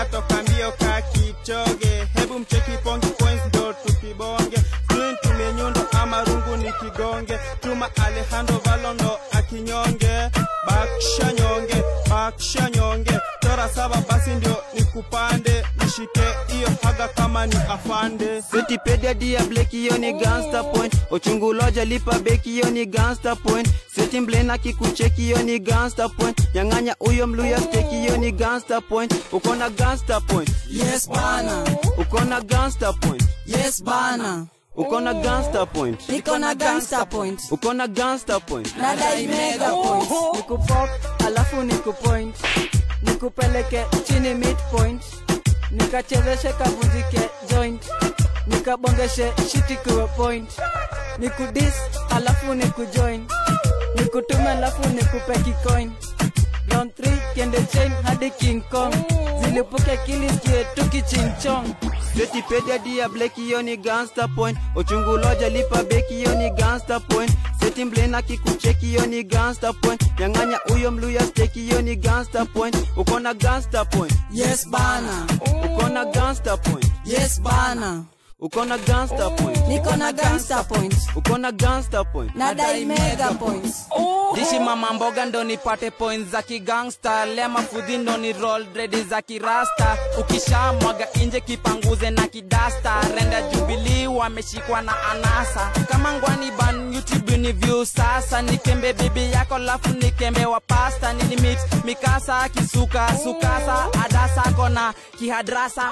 katoka mbio ka Kipchoge. Hebu mcheki pongi points ndo tukibonge. Swing tumenyundo ama rungu ni kigonge. Tuma Alejandro Valondo akinyonge. Bakisha nyonge, bakisha nyonge. Tora saba basi ndio nikupande. Nishike hiyo haga kama ni afande. Setipedia dia bleki hiyo ni gangster point Ochunguloja lipa beki hiyo ni gangster point Seti mblena kikucheki hiyo ni gangster point Nyang'anya uyo mluya steki hiyo ni gangster point Uko na gangster point Yes bana, Uko na gangster point yes bana, Uko na gangster point niko na gangster point, Uko na gangster point nadai mega point. nikupop alafu nikupoint nikupeleke chini midpoint nikachezeshe kavunjike joint nikabongeshe shiti kuwe point nikudis alafu nikujoin nikutume alafu nikupe kikoin round 3 kende chain hadi king kong zilipuke kiliskie tukichinchong Setipedia dia bleki hiyo ni gangster point Ochunguloja lipa beki hiyo ni gangster point Seti mblena kikucheki hiyo ni gangster point Nyang'anya uyo mluya steki hiyo ni gangster point Uko na gangster point Yes bana, Uko na gangster point yes bana, Uko na gangster point niko na gangster point, Uko na gangster point nadai mega points. dishi mama mboga ndo nipate points za kigangsta lema fudhi ndo ni roll dredi za kirasta ukisha mwaga inje kipanguze na kidasta renda jubili wameshikwa na anasa kama ngwani ban youtube ni view sasa nikembe bibi yako lafu nikembe wa pasta nilimit mikasa kisuka sukasa adasa kona kihadrasa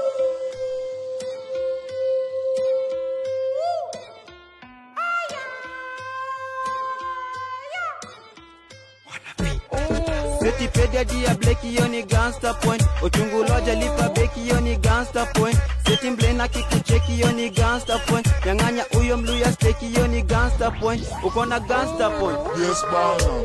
Setipedia dia bleki hiyo ni gangster point Ochunguloja lipa beki hiyo ni gangster point Seti mblena kikucheki hiyo ni gangster point Nyang'anya uyo mluya steki hiyo ni gangster point Uko na gangster point Yes, bana.